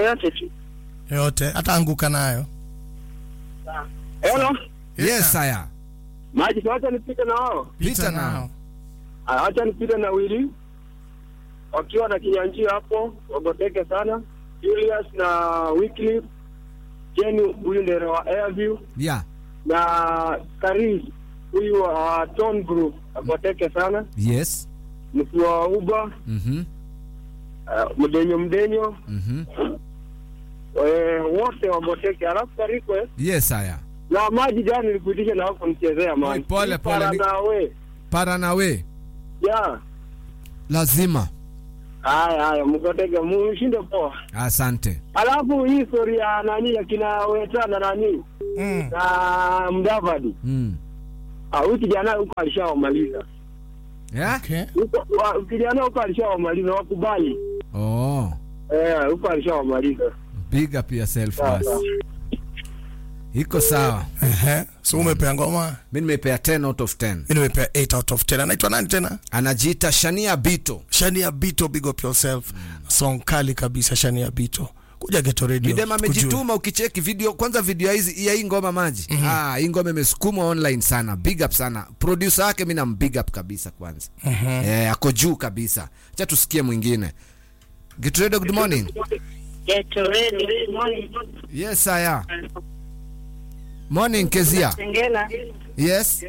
yoyote tu. yote hata anguka nayo Hello. Yes, haya. Maji si wacha nipite na wao. Pita nao. Aya, Wacha nipite na Wili wakiwa na kinyanjio hapo, wagoteke sana. Julius na Wycliffe, Jenny huyu ndio wa Airview Yeah. na Karis huyu wa Ton Group agoteke sana. Yes. Mkuu wa Uba Mhm. uh, mdenyo mdenyo Mhm. eh, wote wagoteke, alafu ka request Yes, haya. na maji jana nilikuitisha na wako nichezea Oi, maji. pole, pole, Para ni- nawe. Para nawe. Ya. Lazima. Haya haya, mgoteke mushinde poa. Asante. Alafu hii story ya nani ya kina Weta na nani mm. na Mdavadi, Mm. ah, huyu kijana huko alishawamaliza Yeah? okay. huko, wa- kijana huko alishawamaliza, wakubali Oh. eh, huko alishawamaliza. Big up yourself Sawa, basi. sawa. Iko sawa. Ehe. so umepea ngoma Mimi nimepea 10 out of 10. mi nimepea 8 out of 10 anaitwa nani tena Anajiita Shania Bito. shania bito big up yourself song kali kabisa shania bito kuja geto radio Midem tukujue. amejituma ukicheki video kwanza video hizi ya hii ngoma maji. Ah, hii ngoma imesukumwa online sana. Big up sana. Producer wake mimi nam big up kabisa kwanza. Eh, ako juu kabisa. Acha tusikie mwingine. Get ready, good morning. Get ready. Good morning. Yes, aya. Morning Kezia. Sengela. Yes.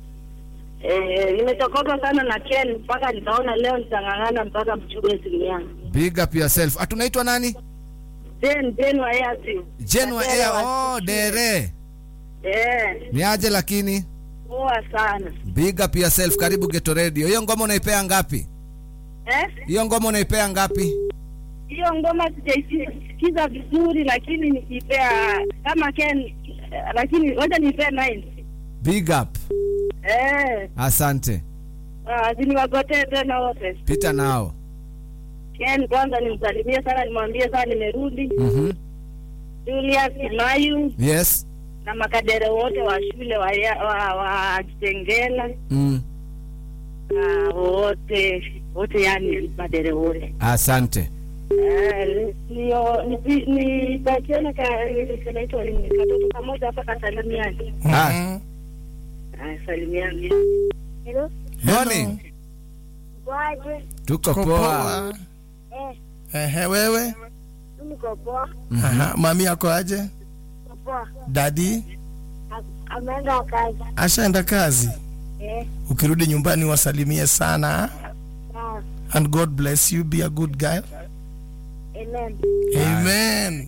Eh, nimetokoka sana na Ken mpaka nikaona leo nitang'ang'ana mpaka mchukue simu yangu. Big up yourself. Atunaitwa nani? Jen Jen wa Airtel. Jen wa Dere Air. wa- Oh, Dere. Eh, Ni aje lakini? poa sana. Big up yourself. Karibu Geto Radio. Hiyo ngoma unaipea ngapi? Eh? Hiyo ngoma unaipea ngapi? Hiyo ngoma sijaisikiza vizuri lakini nikipea kama Ken eh, lakini ngoja nipee 9. Big up. Eh, Asante. ah, ziniwagotee tena wote. Pita nao. Ken kwanza nimsalimie sana nimwambie sana nimerudi. Mhm. Julius Mayu Yes. na makadere wote wa shule wa ya- wa, wa Kitengela Mm. na wote wote, yani madere wote Asante. Eh, nio nipi- nipatiane ka kanaitwa nini katoto kamoja hapa kasalimiani Ah, Ah, salimiani Hello morning. kwaje Tuko Uko poa. poa. Ehe, wewe niko poa Aha, mami yako aje niko poa dadi ameenda kazi ashaenda kazi eh ukirudi nyumbani wasalimie sana sawa and god bless you be a good guy amen amen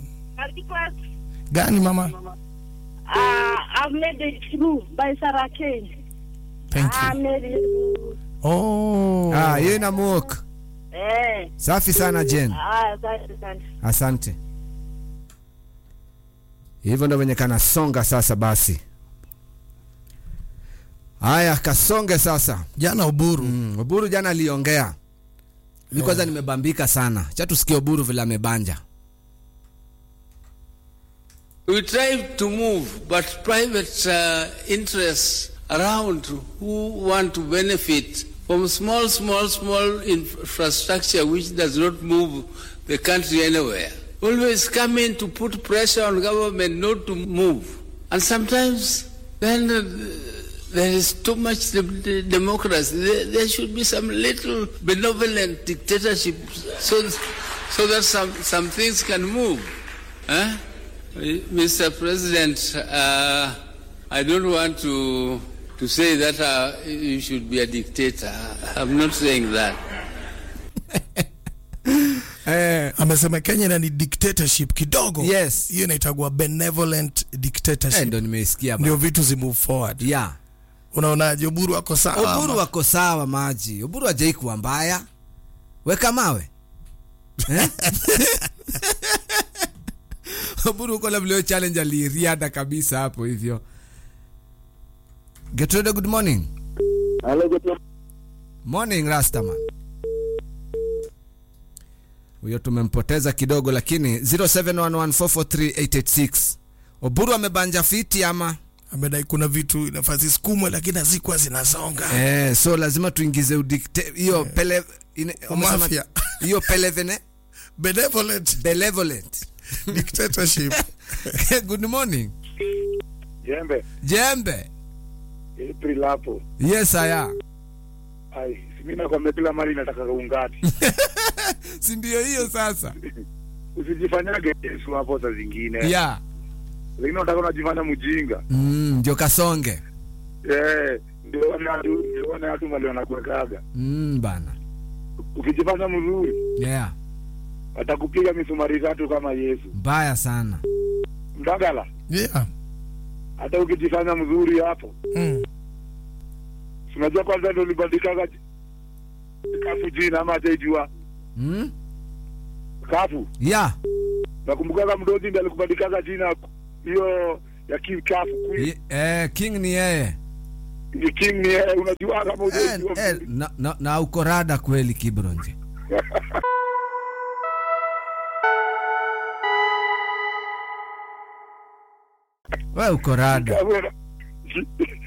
gani mama Ah, I've made it through by Sarah Kane. thank I you made it through. oh Ah, hiyo ina muok. Eh, Safi sana Jen. ah, asante sana. Asante. Hivyo ndo venye kanasonga sasa basi. Haya, kasonge sasa. jana uburu Mm, Oburu jana aliongea. Mi kwanza nimebambika sana. Cha tusikie Oburu vile amebanja. We try to move, but private uh, interests around who want to benefit from small, small, small infrastructure which does not move the country anywhere always come in to put pressure on government not to move. And sometimes then uh, there is too much de- de- democracy. There, there should be some little benevolent dictatorship so, so that some, some things can move. Huh? Mr. President, uh, I don't want to, to say that uh, you should be a dictator. I'm not saying that. Eh, amesema kenya ina ni dictatorship kidogo Yes. hiyo inaitagua benevolent dictatorship eh, ndo nimeisikia ba. ndio vitu zi move forward Yeah. unaonaje uburu wako sawa Oburu ama? wako sawa maji. Oburu hajai kuwa mbaya. Weka mawe. Eh? Oburu uko na vile challenge aliriada kabisa hapo hivyo. Get ready, good morning. Hello, good morning. Morning Rastaman. Huyo tumempoteza kidogo lakini 0711443886. Oburu amebanja fiti ama? amedai kuna vitu inafaa zisukumwe lakini hazikuwa zinasonga Eh, so lazima tuingize udikte hiyo pele ine- Mafia. umesema- hiyo pelevene benevolent benevolent dictatorship good morning Jembe, jembe April hapo. yes aya Ai, mimi nakwambia kila mali nataka ungati. si ndio hiyo sasa Usijifanyage Yesu hapo saa zingine. ya Lakini unataka unajifanya mjinga. mm, ndio kasonge Eh, ndio wale watu ndio wale watu mali wanakuwekaga. mm, bana Ukijifanya mzuri, yeah atakupiga misumari tatu kama Yesu. mbaya sana Mdagala, yeah. hata ukijifanya mzuri hapo. mm. si Unajua kwanza ndio ulibandikaga kafu jina ama hajaijua mm? kafu. ya Nakumbukaga mdozi ndiye alikubandikaga jina hiyo ya king kafu. Queen. Ye- eh, king ni yeye Ni king ni yeye, unajua kama eh, hujajua. eh, na, na, na uko rada kweli kibronje we uko rada Kafu-